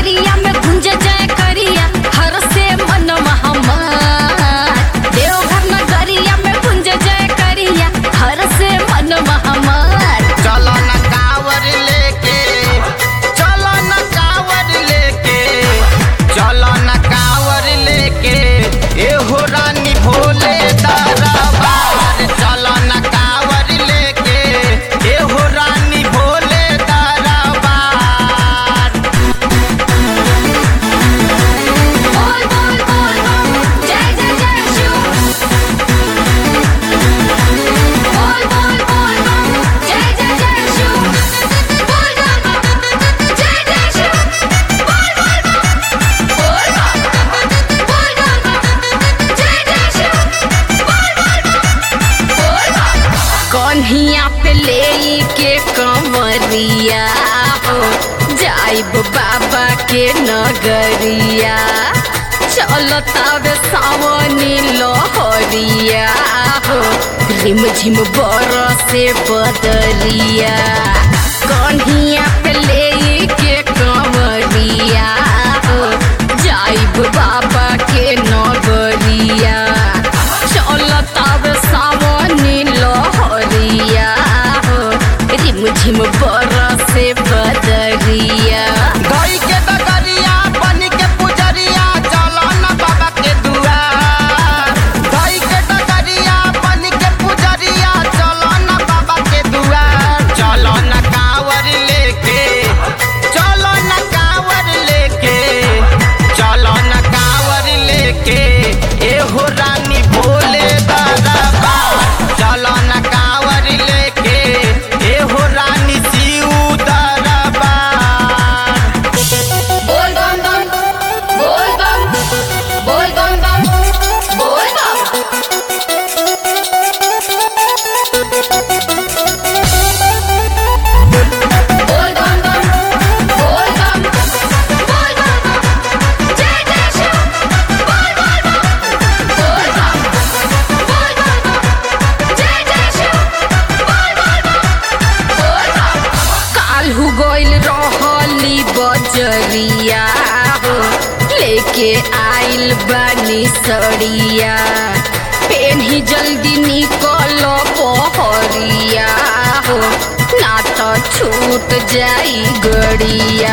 नगरिया में गुंज जाए करिया हर से मन हमार देवघर नगरिया में गुंज जाए करिया हर से मन हमार चलो न कावर लेके चलो न कावर लेके चलो न कावर लेके एहो रानी भोले दरबार चलो न कावर लेके एहो रानी भोले दरबार बोल बोल बोल बम जय जय जय शिव बोल बोल बोल बम जय जय जय शिव बोल बम जय जय शिव बोल बोल बम बोल बम बोल बम जय जय शिव बोल बोल बम बोल बम कन्हिया पे ले के कंवरिया हो जाइब बाबा के नगरिया चलतावे सावनी लहरिया हो रिम झिम बरसे बदरिया कन्हिया पे ले के कंवरिया हो जाइब बाबा के नगरिया चलतावे सावनी लहरिया हो रिम झिम बरसे बदरिया गई के डगरिया बन के पुजरिया चलो न बाबा के दुआर गई के डगरिया बन के पुजरिया चलो न बाबा के दुआर चलो न कावर लेके चलो न कावर लेके चलो न कावर लेके एहो रानी भोले दरबार चलो न कावर लेके एहो रानी शिव दरबार बोल बम बम बोल बम बोल बम बम बोल बम बोल बम बम बोल बम बोल बम जय जय शिव बोल बोल बम बोल बम बोल बम जय जय शिव बोल बोल बम बोल बम काल्हू गइल रहली बजरिया हो लेके आइल बानी सड़िया पेन्ही जल्दी निकल पहरिया हो ना तो छूट जाई गड़िया